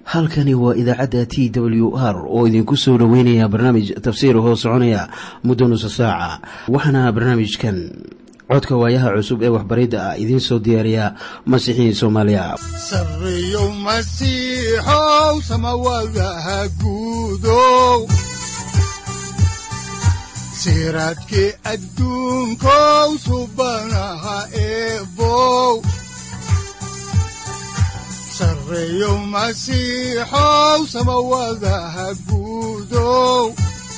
halkani waa idaacadda t w r oo idinku soo dhoweynaya barnaamij tafsiir hoo soconaya muddo nusa saaca waxaana barnaamijkan codka waayaha cusub ee waxbaridda ah idiin soo diyaariya masiixiin soomaaliya sareyow masiixow samawadaha guudow siraadkii adduunkow subanaha eebow sareyow masiixow samawadaha guudow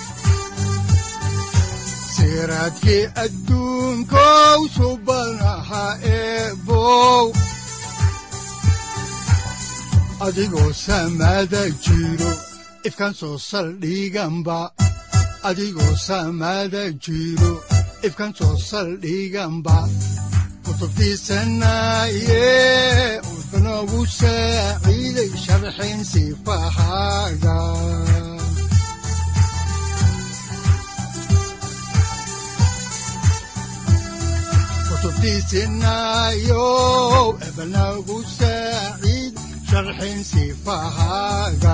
siraadkii adduunkow subanaha eebow adigoo samaada jiro ifkaan soo saldhiganba adigoo samaada jiro ifkaan soo saldhiganba kutubtiisanaye udanogu saaciiday sharxin sifahaaga kutubtiisinayo ebanagu saaciid sharxin sifahaaga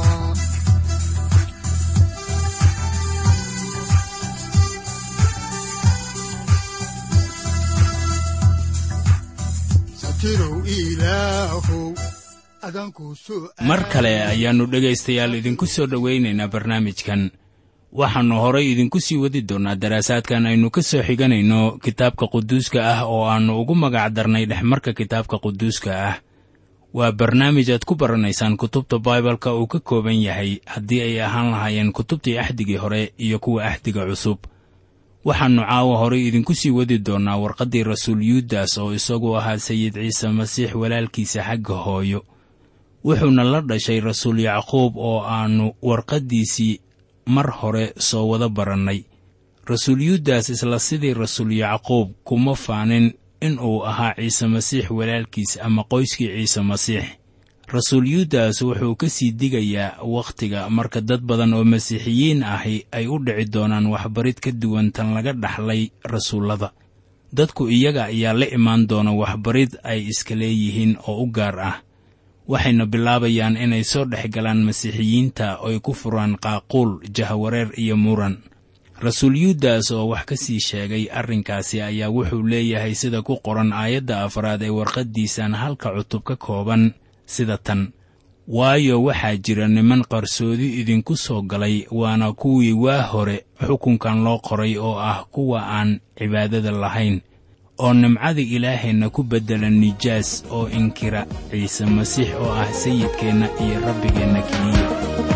mar kale ayaannu dhegaystayaal idinku soo dhowaynaynaa barnaamijkan waxaannu horay idinku sii wadi doonnaa daraasaadkan aynu ka soo xiganayno kitaabka quduuska ah oo aannu ugu magac darnay dhexmarka kitaabka quduuska ah waa barnaamij aad ku baranaysaan kutubta baibalka uu ka kooban yahay haddii ay ahaan lahaayeen kutubtii axdigii hore iyo kuwa axdiga cusub waxaannu caawa horay idinku sii wadi doonnaa warqaddii rasuul yuudas oo isagu ahaa sayid ciise masiix walaalkiisa xagga hooyo wuxuuna la dhashay rasuul yacquub oo aannu warqaddiisii mar hore soo wada barannay rasuul yuudas isla sidii rasuul yacquub kuma faanin in uu ahaa ciise masiix walaalkiis ama qoyskii ciise masiix rasuul yuudas wuxuu ka sii digayaa wakhtiga marka dad badan oo masiixiyiin ahi ay u dhici doonaan waxbarid ka duwan tan laga dhaxlay rasuullada dadku iyaga ayaa la imaan doona waxbarid ay iska leeyihiin oo u gaar ah waxayna bilaabayaan inay soo dhex galaan masiixiyiinta oy ku furaan qaaquul jahawareer iyo muran rasuul yuudas oo wax ka sii sheegay arrinkaasi ayaa wuxuu leeyahay sida ku qoran aayadda afraad ee warqaddiisan halka cutub ka kooban sida tan waayo waxaa jira niman qarsoodi idinku soo galay waana kuwii waa hore xukunkan loo qoray oo ah kuwa aan cibaadada lahayn oo nimcada ilaahayna ku beddela nijaas oo inkira ciise masiix oo ah sayidkeenna iyo rabbigeenna keliya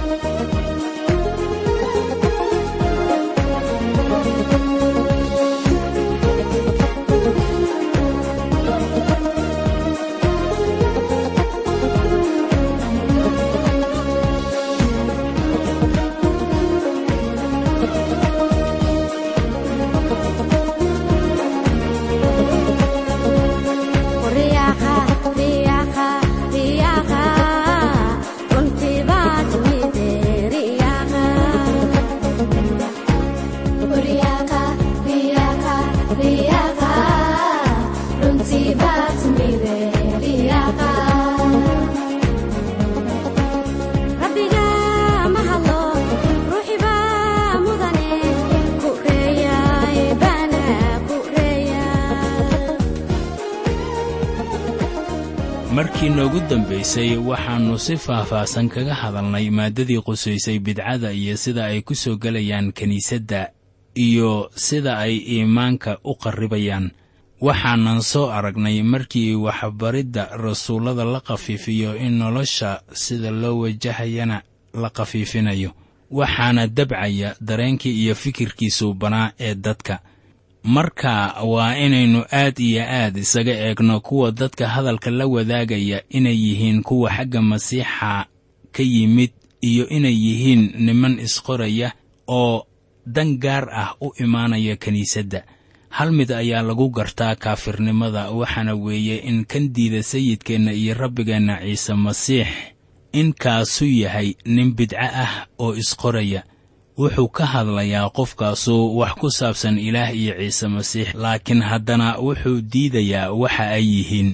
markii noogu dambaysay waxaannu si faah-faahsan kaga hadalnay maaddadii qusaysay bidcada iyo sida ay ku soo gelayaan kiniisadda iyo sida ay iimaanka u qarribayaan waxaanan soo aragnay markii waxbaridda rasuullada la khafiifiyo in nolosha sida loo wajahayana la khafiifinayo waxaana dabcaya dareenkii iyo fikirkii suubanaa ee dadka marka waa inaynu aad iyo aad isaga eegno kuwa dadka hadalka la wadaagaya inay yihiin kuwa xagga masiixa ka yimid iyo inay yihiin niman isqoraya oo dan gaar ah u imaanaya kiniisadda hal mid ayaa lagu gartaa kaafirnimada waxaana weeye in kan diida sayidkeenna iyo rabbigeenna ciise masiix in kaasu yahay nin bidco ah oo isqoraya wuxuu ka hadlayaa qofkaasu wax ku saabsan ilaah iyo ciise masiix laakiin haddana wuxuu diidayaa waxa ay yihiin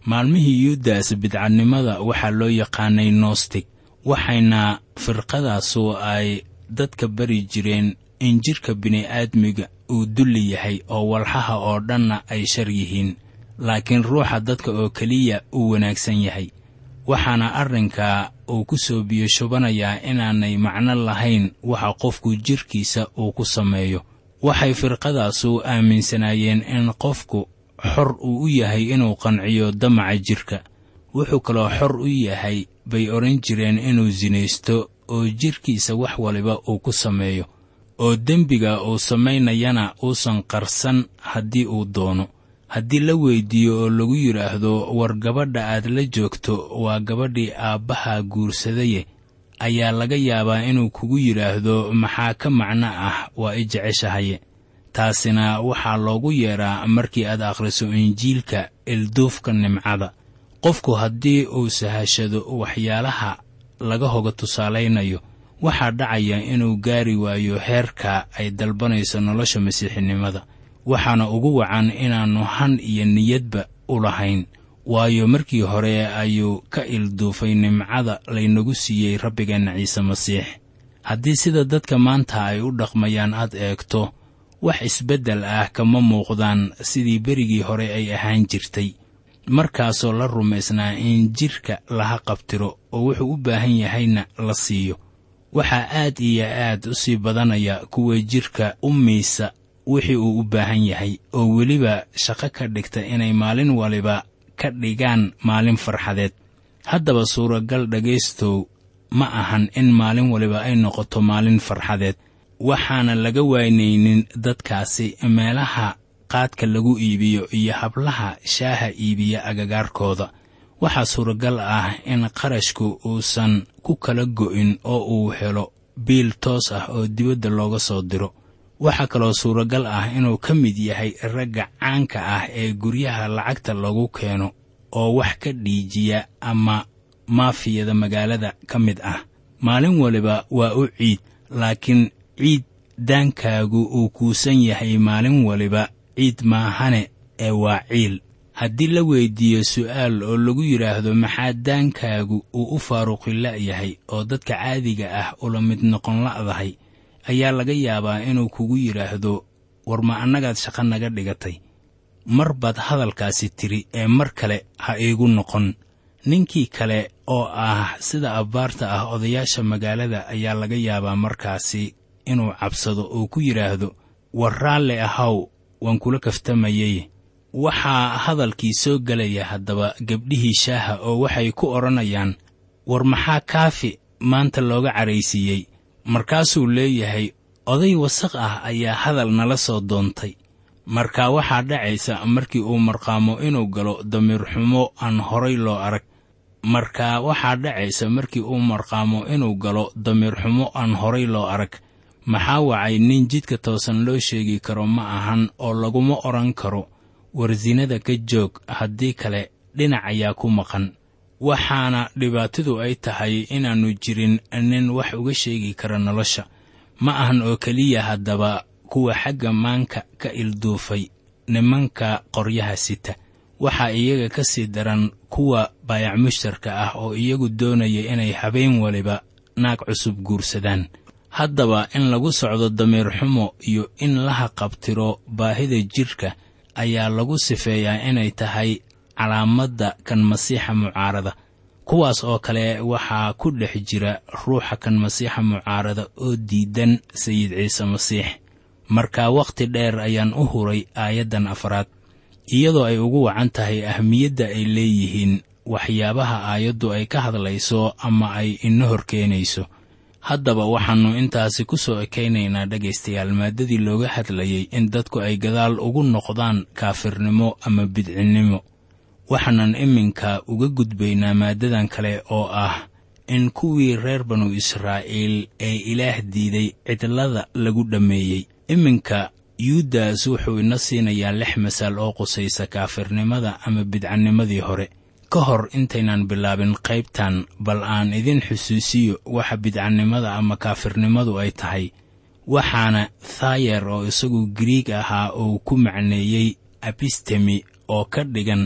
maalmihii yuudas bidcadnimada waxaa loo yaqaanay nostig waxayna firqadaasu ay dadka bari jireen in jidhka bini'aadmiga uu dulli yahay oo walxaha oo dhanna ay shar yihiin laakiin ruuxa dadka oo keliya uu wanaagsan yahay waxaana arrinkaa uu ku soo biyashubanayaa inaanay macno lahayn waxa qofku jidhkiisa uu ku sameeyo waxay firqadaasu aaminsanaayeen in qofku xor uu u yahay inuu qanciyo damaca jidhka wuxuu kaloo xor u yahay bay odhan jireen inuu sinaysto oo jidhkiisa wax waliba uu ku sameeyo oo dembiga uu samaynayana uusan qarsan haddii uu doono haddii la weyddiiyo oo lagu yidhaahdo war gabadha aad la joogto waa gabadhii aabbaha guursadaye ayaa laga yaabaa inuu kugu yidhaahdo maxaa ka macno ah waa i jeceshahaye taasina waxaa loogu yeedhaa markii aad akhriso injiilka ilduufka nimcada qofku haddii uu sahashado waxyaalaha laga hoga tusaalaynayo waxaa dhacaya inuu gaari waayo heerka ay dalbanayso nolosha masiixinimada waxaana ugu wacan inaannu han iyo niyadba u lahayn waayo markii hore ayuu ka ilduufay nimcada laynagu siiyey rabbigeenna ciise masiix haddii sida dadka maanta ay u dhaqmayaan aad eegto wax isbeddel ah kama muuqdaan sidii berigii hore ay ahaan jirtay markaasoo la rumaysnaa in jidhka laha qabtiro oo wuxuu u baahan yahayna la siiyo waxaa aad iyo aad u sii badanaya kuwa jidhka u miisa wixii uu u baahan yahay oo weliba shaqo ka dhigta inay maalin waliba ka dhigaan maalin farxadeed haddaba suuragal dhegaystow ma ahan in maalin waliba ay noqoto maalin farxadeed waxaana laga waynaynin dadkaasi meelaha qaadka lagu iibiyo iyo hablaha shaaha iibiya agagaarkooda waxaa suuragal ah in qarashku uusan ku kala go'in oo uu helo biil toos ah oo dibadda looga soo diro waxaa kaloo suuragal ah inuu ka mid yahay ragga caanka ah ee guryaha lacagta lagu keeno oo wax ka dhiijiya ama maafiyada magaalada ka mid ah maalin waliba waa u ciid laakiin ciid daankaagu uu kuusan yahay maalin waliba ciid maahane ee waa ciil haddii la weyddiiyo su'aal oo lagu yidhaahdo maxaa daankaagu uu u faaruqila yahay oo dadka caadiga ah ula mid noqon la'dahay ayaa laga yaabaa inuu kugu yidhaahdo war ma annagaad shaqo naga dhigatay mar baad hadalkaasi tidhi ee mar kale ha iigu noqon ninkii kale oo ah sida abbaarta ah odayaasha magaalada ayaa laga yaabaa markaasi inuu cabsado oo ku yidhaahdo war raalle ahaw waan kula kaftamayey waxaa hadalkii soo gelaya haddaba gabdhihii shaaha oo waxay ku odhanayaan war maxaa kaafi maanta looga caraysiiyey markaasuu leeyahay oday wasaq ah ayaa hadal nala soo doontay marka waxaa dhacaysa markii uu marqaamo inuu galo damiir xumo aan horay loo arag marka waxaa dhacaysa markii uu marqaamo inuu galo damiir xumo aan horay loo arag maxaa wacay nin jidka toosan loo sheegi karo ma ahan oo laguma odhan karo warsinada ka joog haddii kale dhinac ayaa ku maqan waxaana dhibaatadu ay tahay inaannu jirin nin wax uga sheegi kara nolosha ma ahan oo keliya haddaba kuwa xagga maanka ka ilduufay nimanka qoryaha sita waxaa iyaga ka sii daran kuwa baayac mushtarka ah oo iyagu doonaya inay habeen waliba naag cusub guursadaan haddaba in lagu socdo damiir xumo iyo in laha qabtiro baahida jidhka ayaa lagu sifeeyaa inay tahay calaamadda kan masiixa mucaarada kuwaas oo kale waxaa ku dhex jira ruuxa kan masiixa mucaarada oo diidan sayid ciise masiix marka wakhti dheer ayaan u huray aayaddan afraad iyadoo ay ugu wacan tahay ahmiyadda ay leeyihiin waxyaabaha aayaddu ay ka hadlayso ama ay ina hor keenayso haddaba waxaannu intaasi ku soo ekaynaynaa dhegaystayaal maaddadii looga hadlayay in dadku ay gadaal ugu noqdaan kaafirnimo ama bidcinnimo waxaanan iminka uga gudbaynaa maaddadan kale oo ah in kuwii reer banu israa'iil ee ilaah diiday cidlada lagu dhammeeyey iminka yuudas wuxuu ina siinayaa lix masaal oo qusaysa kaafirnimada ama bidcannimadii hore ka hor intaynan bilaabin qaybtan bal aan idin xusuusiyo waxa bidcannimada ama kaafirnimadu ay tahay waxaana thayer oo isagu giriig ahaa uu ku macneeyey abistemi oo ka dhigan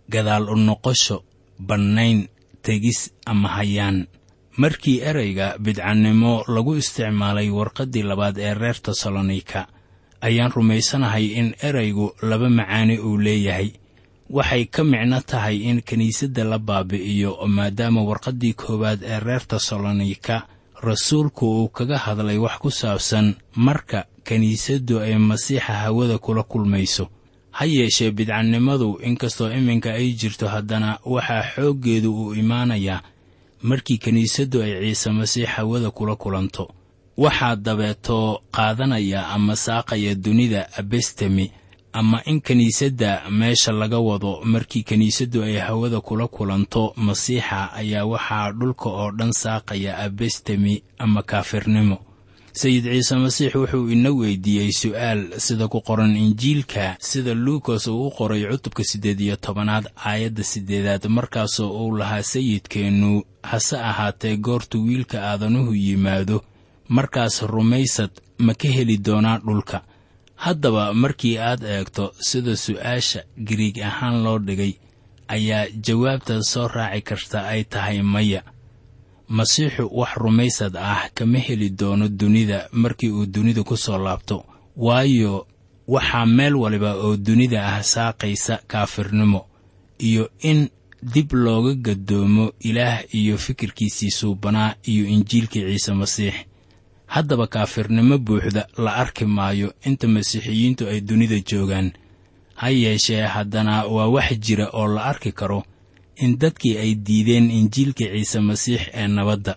gadaal u noqosho bannayn tegis ama hayaan markii ereyga bidcannimo lagu isticmaalay warqaddii labaad ee reer tesalonika ayaan rumaysanahay in eraygu laba macaani uu leeyahay waxay ka micno tahay in kiniisadda la baabi'iyo maadaama warqaddii koowaad ee reer tesalonika rasuulku uu kaga hadlay wax ku saabsan marka kiniisaddu ay masiixa hawada kula kulmayso ha yeeshee bidcannimadu inkastoo iminka ay jirto haddana waxaa xooggeedu uu imaanayaa markii kiniisaddu ay ciise masiix hawada kula kulanto waxaa dabeetoo qaadanaya ama saaqaya dunida abestemi ama in kiniisadda meesha laga wado markii kiniisaddu ay hawada kula kulanto masiixa ayaa waxaa dhulka oo dhan saaqaya abestemi ama kaafirnimo sayid ciise masiix wuxuu ina weydiiyey su'aal sida ku qoran injiilka sida luukas uu u qoray cutubka siddeed iyo tobanaad aayadda siddeedaad markaasoo uu lahaa sayidkeennu hase ahaatee goortu wiilka aadanuhu yimaado markaas rumaysad ma ka heli doonaa dhulka haddaba markii aad eegto sida su'aasha giriig ahaan loo dhigay ayaa jawaabta soo raaci karta ay tahay maya masiixu wax rumaysad ah kama heli doono dunida markii uu dunida ku soo laabto waayo waxaa meel waliba oo dunida ah saaqaysa kaafirnimo iyo in dib looga gadoomo ilaah iyo fikirkiisii suubanaa iyo injiilkii ciise masiix haddaba kaafirnimo buuxda la arki maayo inta masiixiyiintu ay dunida joogaan ha yeeshee haddana waa wax jira oo la arki karo in dadkii ay diideen injiilka ciise masiix ee nabadda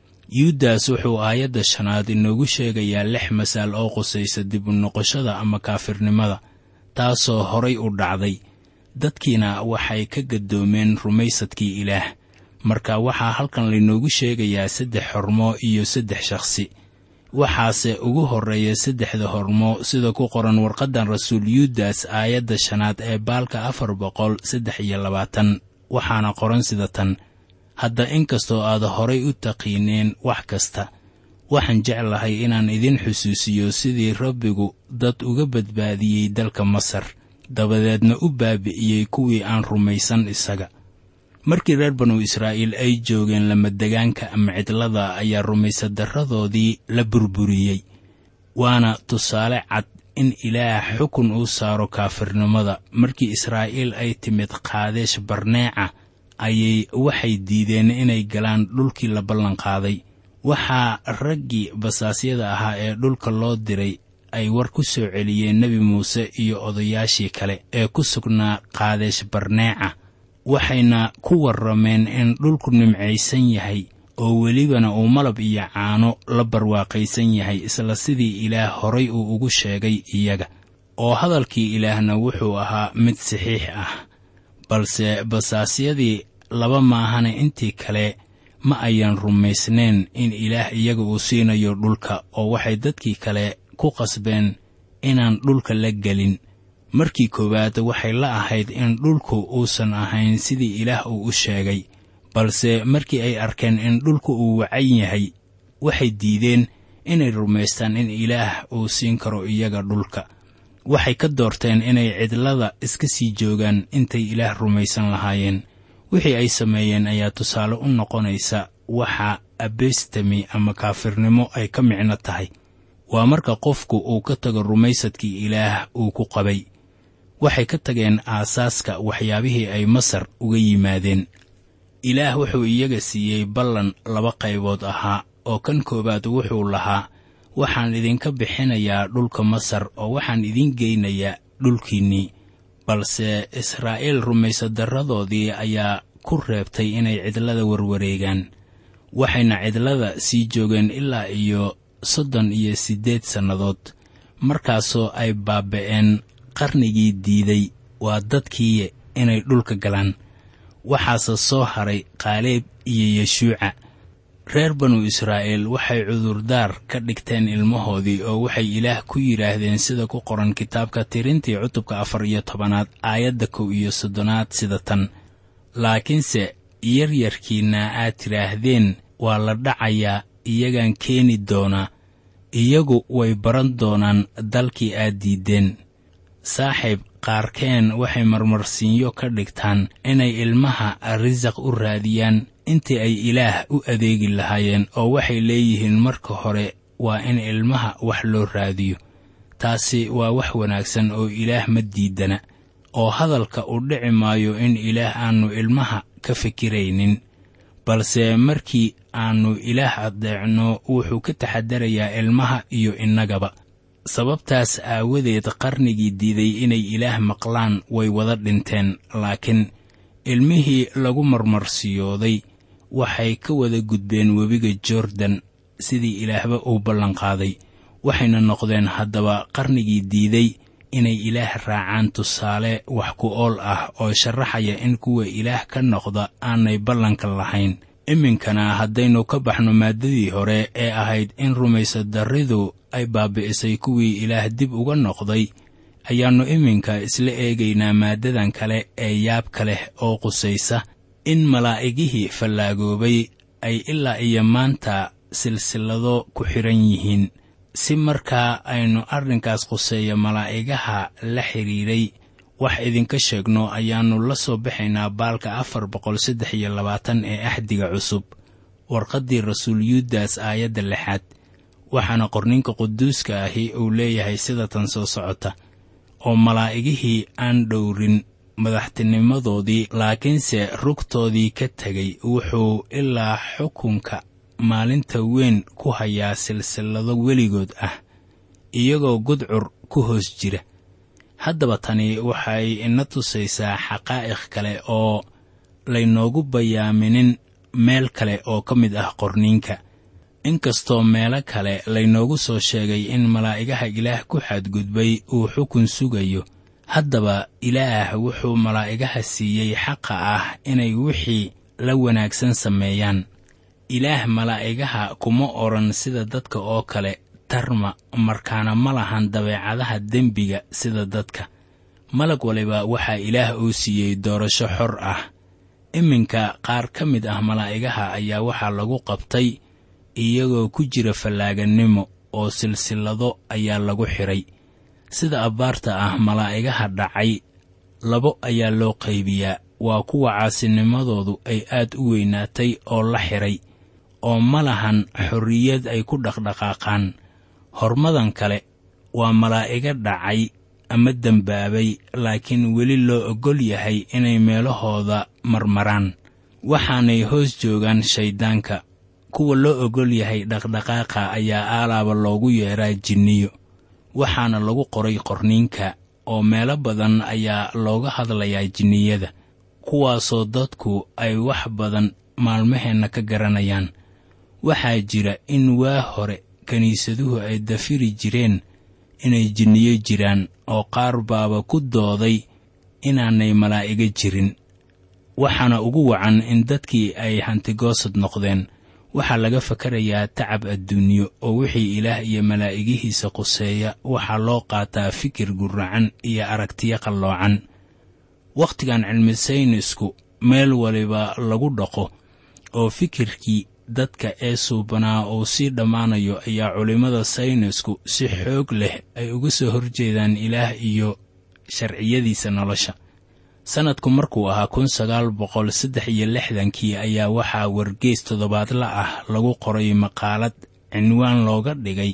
yuudas wuxuu aayadda shanaad inoogu sheegayaa lix masaal oo qusaysa dib u noqoshada ama kaafirnimada taasoo horay u dhacday dadkiina waxay ka gadoomeen rumaysadkii ilaah marka waxaa halkan laynoogu sheegayaa saddex hormo iyo saddex shakhsi waxaase ugu horreeya saddexda hormo sida ku qoran warqaddan rasuul yuudas aayadda shanaad ee baalka afar boqol saddex iyo labaatan waxaana qoran sida tan hadda inkastoo aad horay u taqiineen wax kasta waxaan jeclahay inaan idin xusuusiyo sidii rabbigu dad uga badbaadiyey dalka masar dabadeedna u baabi'iyey kuwii aan rumaysan isaga markii reer banu israa'iil ay joogeen lamadegaanka ama cidlada ayaa rumaysadarradoodii la burburiyey waana tusaale cad in ilaah xukun uu saaro kaafirnimada markii israa'iil ay timid qaadeesh barneeca ayay waxay diideen inay galaan dhulkii la ballanqaaday waxaa raggii basaasyada ahaa ee dhulka loo diray ay war ku soo celiyeen nebi muuse iyo odayaashii kale ee ku sugnaa qaadeesh barneeca waxayna ku warrameen in dhulku nimcaysan yahay oo welibana uu malab iyo caano la barwaaqaysan yahay isla sidii ilaah horay uu ugu sheegay iyaga oo hadalkii ilaahna wuxuu ahaa mid saxiix ah balse basaasyadii laba maahane intii kale ma ayan rumaysnayn in ilaah iyaga uu siinayo dhulka oo waxay dadkii kale ku qasbeen inaan dhulka la gelin markii koowaad waxay la ahayd in dhulku uusan ahayn sidii ilaah uu u sheegay balse markii ay arkeen in dhulku uu wacan yahay waxay diideen inay rumaystaan in ilaah uu siin karo iyaga dhulka waxay ka doorteen inay cidlada iska sii joogaan intay ilaah rumaysan lahaayeen wixii ay sameeyeen ayaa tusaale u noqonaysa waxa abestami ama kaafirnimo ay ka micno tahay waa marka qofku uu ka tago rumaysadkii ilaah uu ku qabay waxay ka tageen aasaaska waxyaabihii ay masar uga yimaadeen ilaah wuxuu iyaga siiyey ballan laba qaybood ahaa oo kan koowaad wuxuu lahaa waxaan idinka bixinayaa dhulka masar oo waxaan idiin geynayaa dhulkiinnii balse israa'iil rumaysadarradoodii ayaa ku reebtay inay cidlada warwareegaan waxayna cidlada sii joogeen ilaa iyo soddon iyo siddeed sannadood markaasoo ay baaba'een qarnigii diiday waa dadkii inay dhulka galaan waxaase soo haray qaaleeb iyo yeshuuca reer banu israa'iil waxay cudurdaar ka dhigteen ilmahoodii oo waxay ilaah ku yidhaahdeen sida ku qoran kitaabka tirintii cutubka afar iyo tobanaad aayadda kow iyo soddonaad sida tan laakiinse yaryarkiinna aad tidhaahdeen waa la dhacayaa iyagaan keeni doonaa iyagu way baran doonaan dalkii aad diiddeen saaxiib qaarkeen waxay marmarsiinyo ka dhigtaan inay ilmaha risaq u raadiyaan intii ay ilaah u adeegi lahaayeen oo waxay leeyihiin marka hore waa in ilmaha wax loo raadiyo taasi waa wax wanaagsan oo ilaah ma diidana oo hadalka u dhici maayo in ilaah aannu ilmaha ka fikiraynin balse markii aannu ilaah addeecno wuxuu ka taxadarayaa ilmaha iyo innagaba sababtaas aawadeed qarnigii diiday inay ilaah maqlaan way wada dhinteen laakiin ilmihii lagu marmarsiyooday waxay ka wada gudbeen webiga jordan sidii ilaahba uu ballanqaaday waxayna noqdeen haddaba qarnigii diiday inay ilaah raacaan tusaale wax ku ool ah oo sharaxaya in kuwa ilaah ka noqda aanay ballanka lahayn iminkana haddaynu ka baxno maaddadii hore ee ahayd in rumaysadarridu ay baabi'isay kuwii ilaah dib uga noqday ayaannu iminka isla eegaynaa maaddadan kale ee yaabka leh oo qusaysa in malaa'igihii fallaagoobay ay ilaa iyo maanta silsilado ku xidhan yihiin si markaa aynu arrinkaas quseeya malaa'igaha la xidhiidhay wax idinka sheegno ayaannu la soo baxaynaa baalka afar boqol saddex iyo labaatan ee axdiga cusub warqaddii rasuul yuudas aayadda lixaad waxaana qorninka quduuska ahi uu leeyahay sida tan soo socota oo malaa'igihii aan dhowrin madaxtinimadoodii laakiinse rugtoodii ka tegay wuxuu ilaa xukunka maalinta weyn ku hayaa silsilado weligood ah iyagoo gudcur ku hoos jira haddaba tani waxay ina tusaysaa xaqaa'iq kale oo laynoogu bayaaminin meel kale oo ka mid ah qorniinka inkastoo meelo kale laynoogu soo sheegay in malaa'igaha ilaah ku xadgudbay uu xukun sugayo haddaba ilaah wuxuu malaa'igaha siiyey xaqa ah inay wixii la wanaagsan sameeyaan ilaah malaa'igaha kuma odhan sida dadka oo kale tarma markaana ma lahan dabeecadaha dembiga sida dadka malag waliba waxaa ilaah uu siiyey doorasho xor ah iminka qaar ka mid ah malaa'igaha ayaa waxaa lagu qabtay iyagoo ku jira fallaagannimo oo silsilado ayaa lagu xidhay sida abbaarta ah malaa'igaha dhacay labo ayaa loo qaybiyaa waa kuwa caasinimadoodu ay aad u weynaatay oo la xidhay oo ma lahan xorriyad ay ku dhaqdhaqaaqaan hormadan kale waa malaa'iga dhacay ama dembaabay laakiin weli loo oggol yahay inay meelahooda marmaraan waxaanay hoos joogaan shayddaanka kuwa loo oggol yahay dhaqdhaqaaqa ayaa aalaaba loogu yeedhaa jinniyo waxaana lagu qoray qorniinka oo meelo badan ayaa looga hadlayaa jinniyada kuwaasoo dadku ay wax badan maalmaheenna ka garanayaan waxaa jira in waa hore kiniisaduhu ay dafiri jireen inay jinniyo jiraan oo qaar baaba ku dooday inaanay malaa'iga jirin waxaana ugu wacan in dadkii ay hantigoosad noqdeen waxaa laga fakarayaa tacab adduunyo oo wixii ilaah iyo malaa'igihiisa quseeya waxaa loo qaataa fikir guracan iyo aragtiyo qalloocan wakhtigan cilmi saynisku meel waliba lagu dhaqo oo fikirkii dadka ee suubanaa uu sii dhammaanayo ayaa culimmada saynisku si xoog leh ay uga soo horjeedaan ilaah iyo sharciyadiisa nolosha sannadku markuu ahaa kun sagaal boqol saddex iyo lixdankii ayaa waxaa wargeys toddobaadla ah lagu qoray maqaalad cinwaan looga dhigay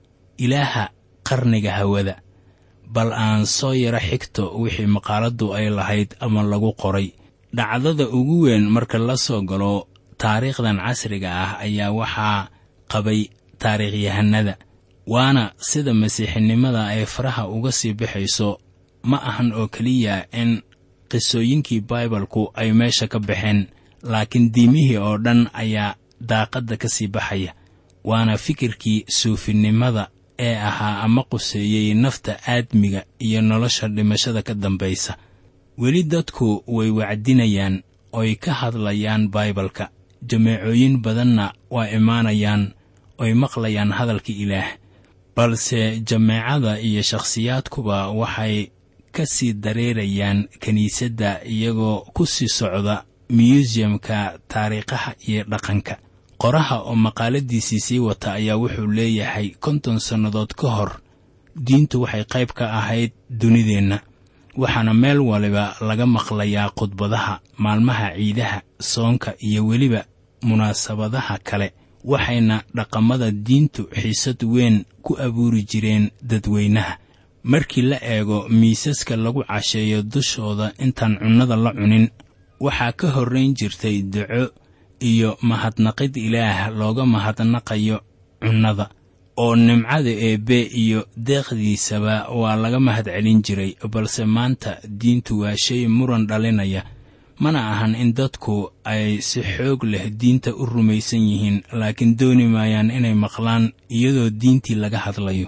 ilaaha qarniga hawada bal aan soo yaro xigto wixii maqaaladdu ay lahayd ama lagu qoray dhacdada ugu weyn marka la soo galo taariikhdan casriga ah ayaa waxaa qabay taariikhyahanada waana sida masiixinimada ay faraha uga sii baxayso ma ahan oo keliya in qisooyinkii baibalku ay meesha ka baxeen laakiin diimihii oo dhan ayaa daaqadda ka sii baxaya waana fikirkii suufinimada ee ahaa ama quseeyey nafta aadmiga iyo nolosha dhimashada ka dambaysa weli dadku way wacdinayaan oy ka hadlayaan baibalka jameecooyin badanna waa imaanayaan oy maqlayaan hadalka ilaah balse jameecada iyo shakhsiyaadkuba waxay ka sii dareerayaan kiniisadda iyagoo ku sii socda myusiyamka taariikhaha iyo dhaqanka qoraha oo maqaaladiisii sii wata ayaa wuxuu leeyahay konton sannadood ka hor diintu waxay qayb ka ahayd dunideenna waxaana meel waliba laga maqlayaa khudbadaha maalmaha ciidaha soonka iyo weliba munaasabadaha kale waxayna dhaqamada diintu xiisad weyn ku abuuri jireen dadweynaha markii la eego miisaska lagu casheeyo dushooda intaan cunnada la cunin waxaa ka horrayn jirtay duco iyo mahadnaqid ilaah looga mahadnaqayo cunnada oo nimcada eebbe iyo deeqdiisaba waa laga mahad celin jiray balse maanta diintu waa shay muran dhalinaya mana ahan in dadku ay si xoog leh diinta u rumaysan yihiin laakiin dooni maayaan inay maqlaan iyadoo diintii laga hadlayo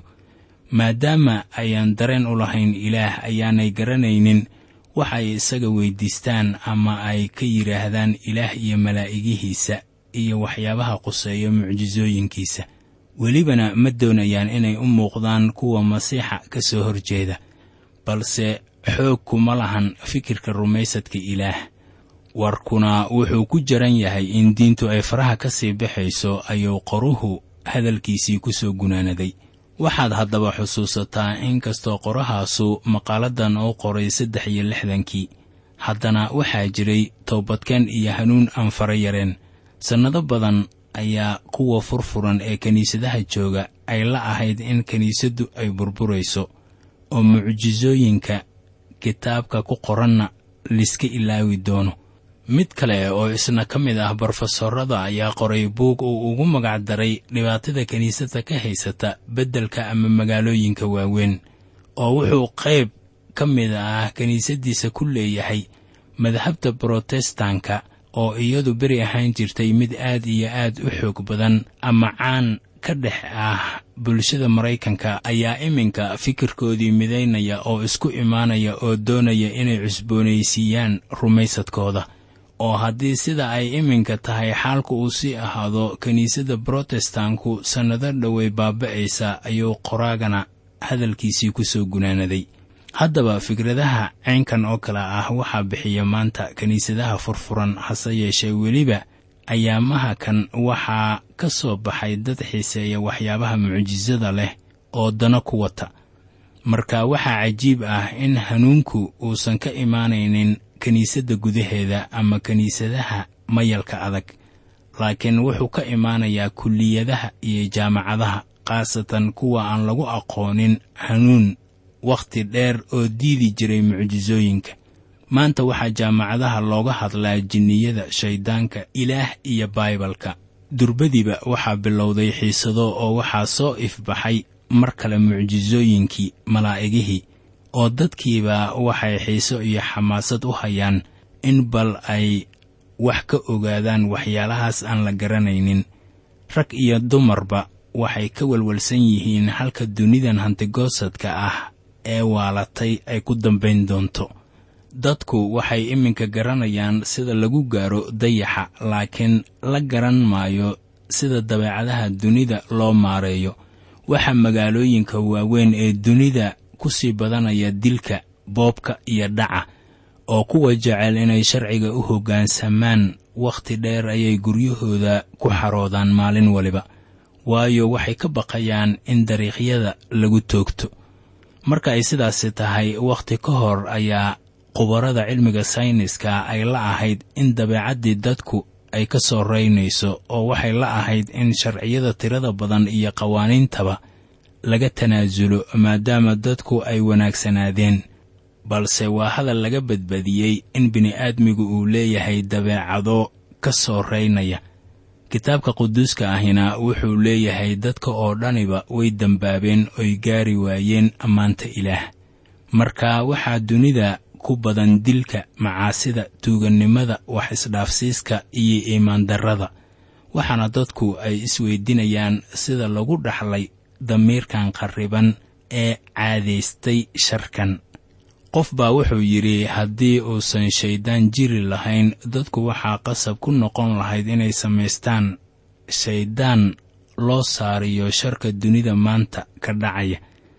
maadaama ayaan dareen u lahayn ilaah ayaanay garanaynin wax ay isaga weyddiistaan ama ay ka yidhaahdaan ilaah iyo malaa'igihiisa iyo waxyaabaha quseeya mucjisooyinkiisa welibana ma doonayaan inay u muuqdaan kuwa masiixa ka soo horjeeda balse xoog kuma lahan fikirka rumaysadka ilaah warkuna wuxuu ku jaran yahay in diintu ay faraha ka sii baxayso ayuu qoruhu hadalkiisii ku soo gunaanaday waxaad haddaba xusuusataa in kastoo qorahaasu maqaaladan oo qoray saddex iyo lixdankii haddana waxaa jiray toobadkeen iyo hanuun aan fara yareen sannado badan ayaa kuwa furfuran ee kiniisadaha jooga ay la ahayd in kiniisaddu ay burburayso oo mucjisooyinka kitaabka ku qoranna liska ilaawi doono mid kale oo isna ka mid ah brofesorada ayaa qoray buug uu ugu magac daray dhibaatada kiniisadda ka haysata beddelka ama magaalooyinka waaweyn oo wuxuu qayb ka mid ah kiniisaddiisa ku leeyahay madhabta brotestanka oo iyadu beri ahaan jirtay mid aad iyo aad u xoog badan ama caan ka dhex ah bulshada maraykanka ayaa iminka fikirkoodii midaynaya oo isku imaanaya oo doonaya inay cusboonaysiiyaan rumaysadkooda oo haddii sida ay iminka tahay xaalku uu sii ahaado kiniisadda brotestanku sannado dhowey baaba'aysa ayuu qoraagana hadalkiisii ku soo gunaanaday haddaba fikradaha caynkan oo kale ah waxaa bixiya maanta kiniisadaha furfuran hase yeeshee weliba ayaamaha kan waxaa ka soo baxay dad xiiseeya waxyaabaha mucjisada leh oo dano ku wata marka waxaa cajiib ah in hanuunku uusan ka imaanaynin kiniisadda gudaheeda ama kiniisadaha mayalka adag laakiin wuxuu ka imaanayaa kulliyadaha iyo jaamacadaha khaasatan kuwa aan lagu aqoonin hanuun wakhti dheer oo diidi jiray mucjisooyinka maanta waxaa jaamacadaha looga hadlaa jinniyada shayddaanka ilaah iyo baibalka durbadiiba waxaa bilowday xiisado oo waxaa soo ifbaxay mar kale mucjisooyinkii malaa'igihii oo dadkiiba waxay xiiso iyo xamaasad u hayaan in bal ay wax ka ogaadaan waxyaalahaas aan la garanaynin rag iyo dumarba waxay ka walwalsan yihiin halka dunidan hantigoosadka ah ee waalatay ay ku dambayn doonto dadku waxay iminka garanayaan sida lagu gaaro dayaxa laakiin la garan maayo sida dabeecadaha dunida loo maareeyo waxa magaalooyinka waaweyn ee dunida ku sii badanaya dilka boobka iyo dhaca oo kuwa jecel inay sharciga u hoggaansamaan wakhti dheer ayay guryahooda ku xaroodaan maalin waliba waayo waxay ka baqayaan in dariiqyada lagu toogto marka ay sidaasi tahay wakhti ka hor ayaa khubarada cilmiga sayniska ay la ahayd in dabeecaddii dadku ay ka soo raynayso oo waxay la ahayd in sharciyada tirada badan iyo qawaaniintaba laga tanaasulo maadaama dadku ay wanaagsanaadeen balse waa hadal laga badbadiyey in bini'aadmigu uu leeyahay dabeecado ka soo raynaya kitaabka quduuska ahina wuxuu leeyahay dadka oo dhaniba way dembaabeen oy gaari waayeen ammaanta ilaah marka waxaa dunida ku badan dilka macaasida tuugannimada wax isdhaafsiiska iyo iimaandarrada waxaana dadku ay isweydinayaan sida lagu dhaxlay damiirkan qarriban ee caadaystay sharkan qof baa wuxuu yidhi haddii uusan shayddaan jiri lahayn dadku waxaa qasab ku noqon lahayd inay samaystaan shayddaan loo saariyo sharka dunida maanta ka dhacaya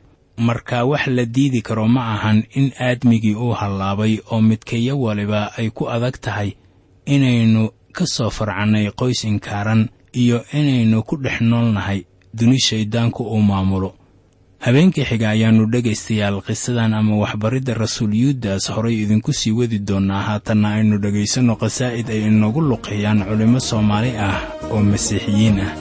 marka wax la diidi karo ma ahan in aadmigii uu hallaabay oo midkeeyo waliba ay ku adag tahay inaynu ka soo farcannay qoys inkaaran iyo inaynu ku dhex noolnahay duni shayddaanku uu maamulo habeenkii xiga ayaannu dhegaystayaal qisadan ama waxbaridda rasuul yuudas horay idinku sii wadi doonnaa haatanna aynu dhegaysanno qasaa'id ay inagu luqeeyaan culimmo soomaali ah oo masiixiyiin ah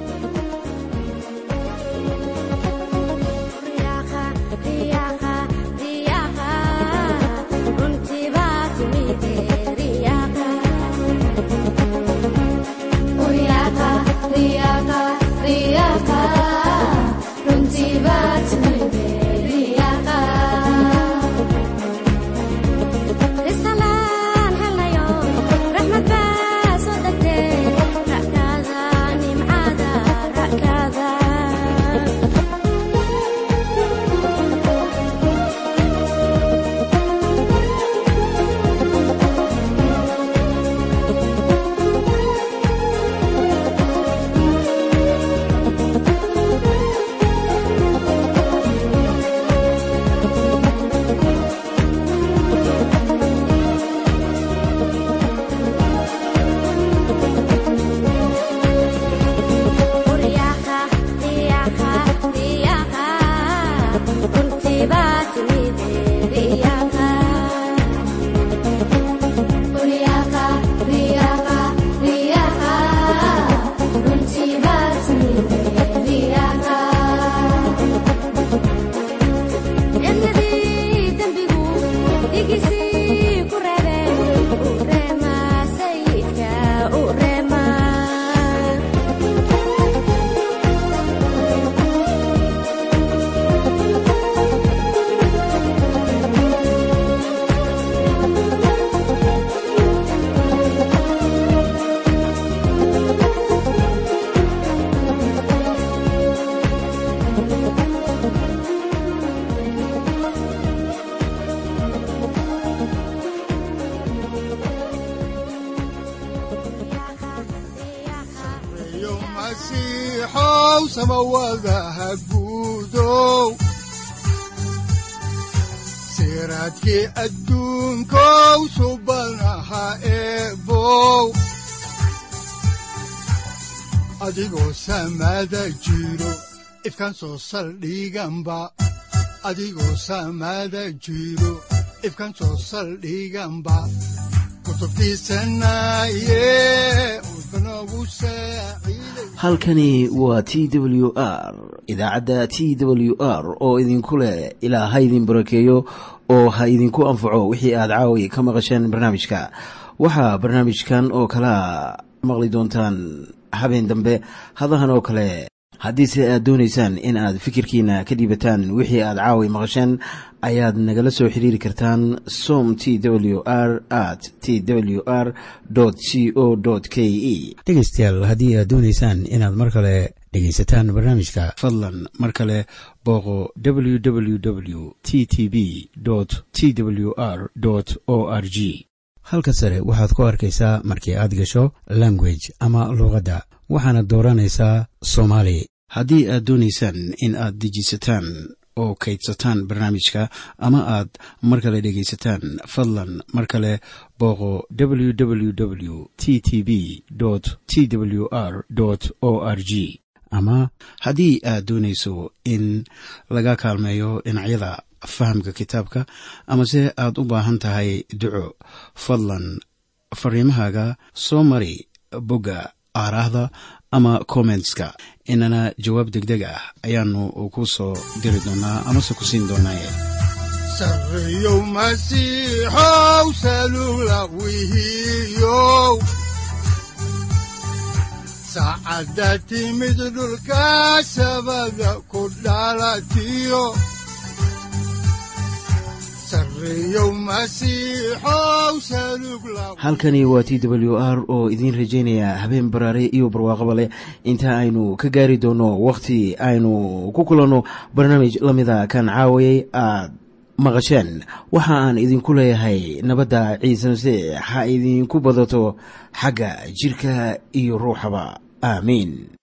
siraadkii adduunkow subanaha eebow adigoo samaada jiro ifkaan soo saldhiganba adigoo samaada jiro ifkaan soo saldhiganba halkani waa t w r idaacadda t w r oo idinku leh ilaa ha idin barakeeyo oo ha idinku anfaco wixii aad caawi ka maqasheen barnaamijka waxaa barnaamijkan oo kalaa maqli doontaan habeen dambe hadahan oo kale haddiise aad doonaysaan in aad fikirkiina ka dhiibataan wixii aad caawi maqasheen ayaad nagala soo xiriiri kartaan som t w r at t w r c o k e dhegaystayaal haddii aad doonaysaan inaad mar kale dhegaysataan barnaamijka fadlan mar kale booqo www t t b t w r o r g halka sare waxaad ku arkaysaa markii aad gasho language ama luuqadda waxaana dooranaysaa soomaali haddii aad doonaysaan in aad dejisataan oo kaydsataan barnaamijka ama aad mar kale dhegaysataan fadlan mar kale booqo www t t b t w r o r g ama haddii aad doonayso in laga kaalmeeyo dhinacyada fahamka kitaabka amase aad u baahan tahay duco fadlan fariimahaaga soo mari bogga aaraahda ama kommentska inana jawaab degdeg ah ayaanu ku soo diri doonaa amase ku siin doonaaye sareyow masiixow salula wihiyow saacadda timid dhulka sabada ku dhalatiyo halkani waa t w r oo idiin rajaynaya habeen baraare iyo barwaaqaba leh inta aynu ka gaari doono wakhti aynu ku kulanno barnaamij la mida kan caawayay aad maqasheen waxa aan idinku leeyahay nabadda ciise masiix ha idinku badato xagga jidhka iyo ruuxaba aamiin